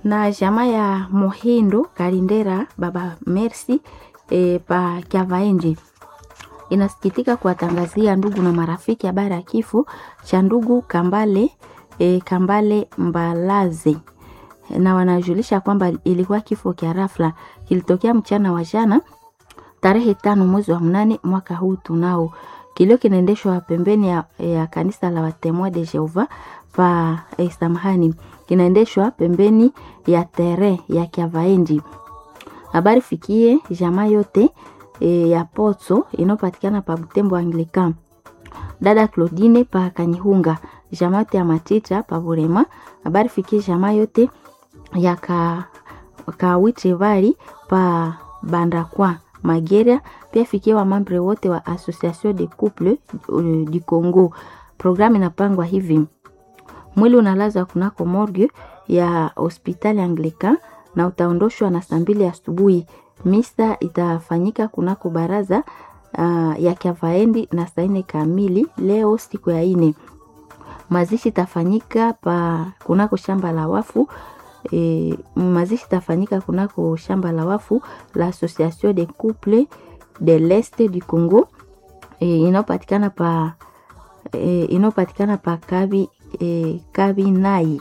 na jamaa ya Mohindo Kalindera baba Mercy e, pa Kyavaenje inasikitika kuwatangazia ndugu na marafiki habari ya kifo cha ndugu Kambale e, Kambale Mbalaze na wanajulisha kwamba ilikuwa kifo kia rafla kilitokea mchana wa jana tarehe tano mwezi wa mnane mwaka huu tunao. Kilio kinaendeshwa pembeni ya, ya kanisa la Watemoa de Jehova pa eh, samahani, kinaendeshwa pembeni ya tere ya Kyavaendi. Habari fikie jamaa yote e, ya Potso inayopatikana pa Butembo Anglican. Dada Claudine pa Kanyihunga, jamaa yote ya Matita pa Burema. Habari fikie jamaa yote ya ka, Kawichevari pa Bandakwa Magera, pia fikie wa mambre wote wa Association de Couple uh, du Congo. Programu inapangwa hivi: mwili unalazwa kunako morgue ya hospitali Anglican na utaondoshwa na saa mbili asubuhi. Misa itafanyika kunako baraza uh, ya Kyavaendi na saa nne kamili leo siku ya ine. Mazishi itafanyika pa kunako shamba la wafu e, mazishi itafanyika kunako shamba la wafu la Association de Couple de l'Est du Congo e, inayopatikana pa e, inayopatikana pa Kabi, e, Kabi Nai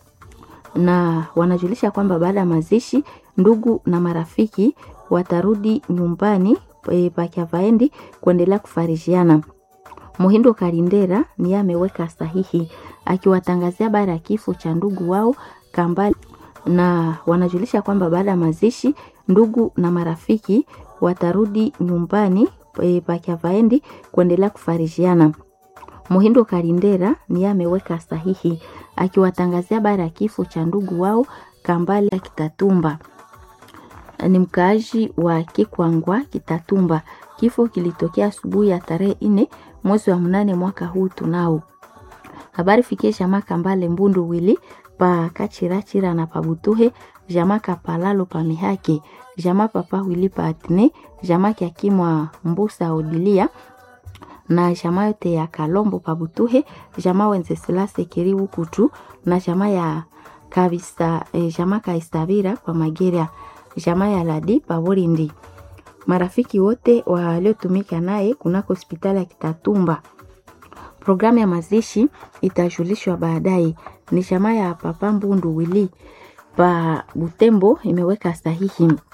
na wanajulisha kwamba baada ya mazishi ndugu na marafiki watarudi nyumbani e, pa Kyavaendi kuendelea kufarijiana. Muhindo Kalindera ni ameweka sahihi akiwatangazia habari ya kifo cha ndugu wao Kambale, na wanajulisha kwamba baada ya mazishi ndugu na marafiki watarudi nyumbani e, pa Kyavaendi kuendelea kufarijiana. Muhindo Kalindera ni ameweka sahihi akiwatangazia habari ya kifo cha ndugu wao Kambale Kitatumba, ni mkaaji wa Kikwangwa Kitatumba. Kifo kilitokea asubuhi ya tarehe nne mwezi wa mnane mwaka huu tunao. Habari fikie jamaa Kambale Mbundu wili pa Kachirachira na Pabutuhe, jamaa Kapalalo pa Mihake, jamaa Papa wili pa Atne, jamaa Kiakimwa Mbusa Odilia na jamaa yote ya Kalombo Pabutuhe, jamaa Wenzesilase Kiribu Kutu na jamaa ya Kabisa, eh, jamaa Kaistabira kwa Mageria, jamaa ya Ladi Paborindi, marafiki wote waliotumika naye kunako hospitali ya Kitatumba. Programu ya mazishi itajulishwa baadaye. Ni jamaa ya Papa Mbundu wili pa Butembo imeweka sahihi